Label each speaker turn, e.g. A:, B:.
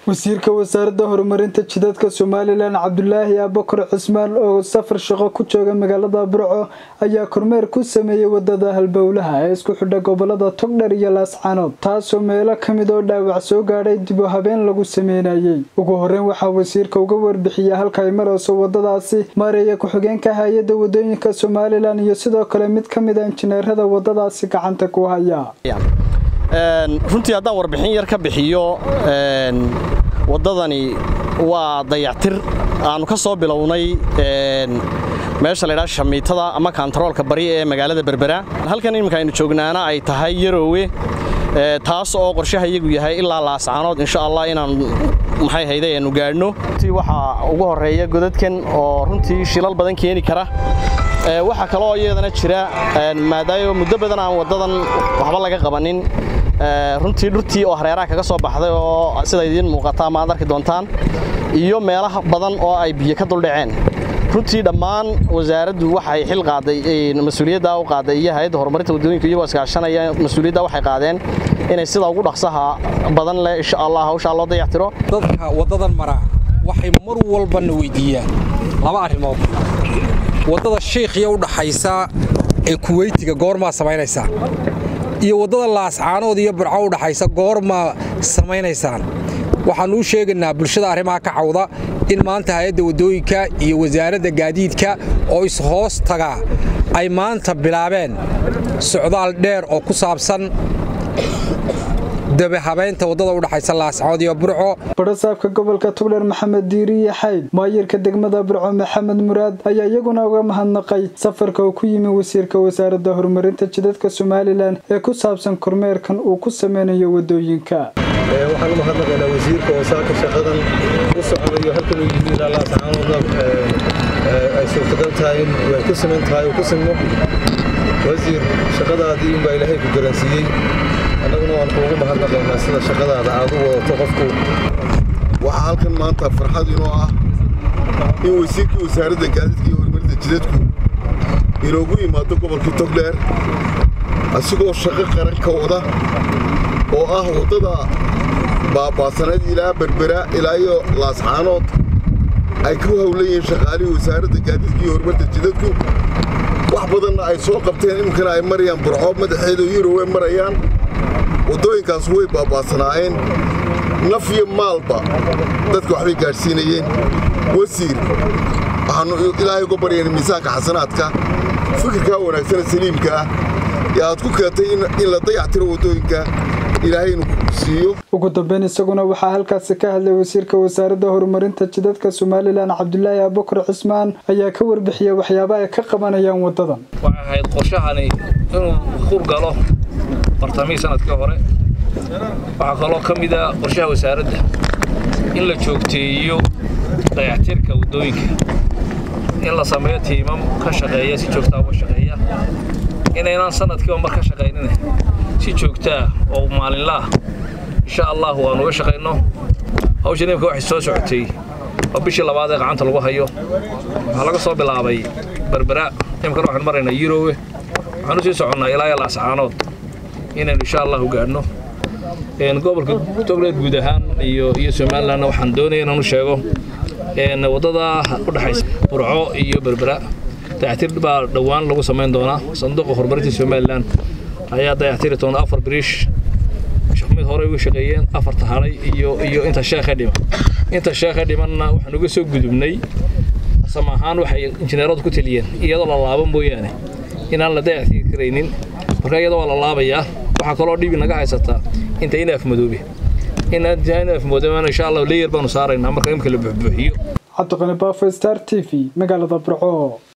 A: wasiirka wasaaradda horumarinta jidadka somalilan cabdulaahi abakar cismaan oo safar shaqo ku jooga magaalada burco ayaa kormeer ku sameeyey wadada halbowlaha ee isku xidha gobolada togdher iyo laascanood taasoo meelo kamid oo dhaawac soo gaadhay dib u habeen lagu sameynayay ugu horeyn waxaa wasiirka uga warbixiyay halka ay marayso wadadaasi maareeya ku-xigeenka hay-adda wadooyinka somalilan iyo sidoo kale mid ka mid a injineerada wadadaasi gacanta ku haya
B: runtii haddaan warbixin yar ka bixiyo waddadani waa dayactir aannu ka soo bilownay meesha laydhaha shamiitada ama kantaroolka bari ee magaalada berbera halkan iminka aynu joognaana ay tahay yaroowe taas oo qorshaha iyagu yahay ilaa laascaanood insha allah inaan maxay hayday aanu gaadhno runtii waxaa ugu horreeya godadkan oo runtii shilal badan keeni kara waxaa kaloo iyadana jira maadaayo muddo badan aan waddadan waxba laga qabanin runtii dhurtii oo hareeraha kaga soo baxday oo sida idiin muuqata ama aad arki doontaan iyo meelaha badan oo ay biyo ka duldhaceen runtii dhammaan wasaaraddu waxay xil qaaday mas-uuliyaddaa u qaaday iyo hay-adda horumarinta waddooyinka iyagoo iskaashanaya mas-uuliyaddaa waxay qaadeen inay sida ugu dhaqsaha badan leh insha allah hawshaa loo dayactiro
C: dadka waddadan maraa waxay mar walbana weydiiyaan laba arrimood waddada shiikhiya u dhaxaysa ee kuweytiga goormaa samaynaysaa iyo waddada laascaanood iyo burco u dhaxaysa goormaa samaynaysaan waxaannu u sheegaynaa bulshada arrimaha ka cawda in maanta hay-adda waddooyinka iyo wasaaradda gaadiidka oo is-hoos tagaa ay maanta bilaabeen socdaal dheer oo ku saabsan dabahabaynta waddada u dhaxaysa laascaanood iyo burco
A: barasaabka gobolka tugdher maxamed diiriye xayd maayirka degmada burco maxamed muraad ayaa iyaguna uga mahadnaqay safarka uu ku yimi wasiirka wasaaradda horumarinta jidadka somalilan ee ku saabsan kormeerkan uu ku sameynayo waddooyinka
D: waxaan u mahadnaqaynaa wasiirka oo saaka shaqadan u socdayo halkan uu yimi ilaa laascaanoodna ay suurtagal tahay in way ku siman tahay oo ku simno wasiir shaqadaadii unbaa ilaahay ku garansiiyey annaguna waan kuugu mahadnaqaynaa sida shaqadaada aad u wadato qofku
E: waxaa halkan maanta farxad inoo ah in wasiirkii wasaaradda gaadiidka iyo horumarinta jidadku inoogu yimaado gobolkii togdheer asigoo shaqo qaran ka wada oo ah waddada baabaasaneed ilaa berbera ilaa iyo laascaanood ay ku hawlan yihiin shaqaalihii wasaaradda gaadiidka iyo horumarinta jidadku wax badanna ay soo qabteen iminkana ay marayaan burco madaxeeda yurowe marayaan waddooyinkaas way baabaasanaayeen naf iyo maalba dadka waxbay gaadhsiinayeen wasiir waxaannu ilaahay uga baryayna miisaanka xasanaadka fikirkaa wanaagsana saliimka ah ee aad ku keentay in la dayactiro waddooyinka ilaahay inuu siiyo
A: ugu dambeyn isaguna waxaa halkaasi ka hadlay wasiirka wasaaradda horumarinta jidadka somalilan cabdulaahi abukar cismaan ayaa ka warbixiyey waxyaaba ay ka qabanayaan waddadan
F: waxay ahayd qorshahani inuu hurgalo bartamihii sanadkii hore waxaa kaloo ka mid a qorshaha wasaaradda in la joogteeyo dayactirka waddooyinka in la sameeyo tiimam ka shaqeeya si joogtaa uga shaqeeya inaynaan sanadkiiba mar ka shaqaynina si joogtaa oo maalinla ah insha allah waanu uga shaqayno hawshan imika waxay soo socotay waa bishii labaad ee gacanta lagu hayo waxaa laga soo bilaabay berbera imikana waxaanu maraynaa yurowe waxaanu sii soconnaa ilaa iyo laascaanood inaynu insha allahu gaadhno gobolka togleed guud ahaan iyo iyo somalilandna waxaan doonaya inaanu sheego waddada u dhexaysa burco iyo berbera dayactir baa dhowaan lagu samayn doonaa sanduuqa horumarinta somalilan ayaa dayactiri doona afar biriish mid hore uga shaqeeyeen afarta hadhay iyo iyo inta sheekhe dhiman inta sheekhe dhimanna waxaan uga soo gudubnay asam ahaan waxay injineeradu ku taliyeen iyadoo la laabo mooyaane inaan la dayactiri karaynin marka iyadoo waa la laabayaa waxaa kaloo dhibi naga haysataa inta inaaf madoobe inaaf madoobe insha allah leeyar baanu saaraynaa marka imka la buuxbuuxiyo
A: cabdiqani baafo star t v magaalada burco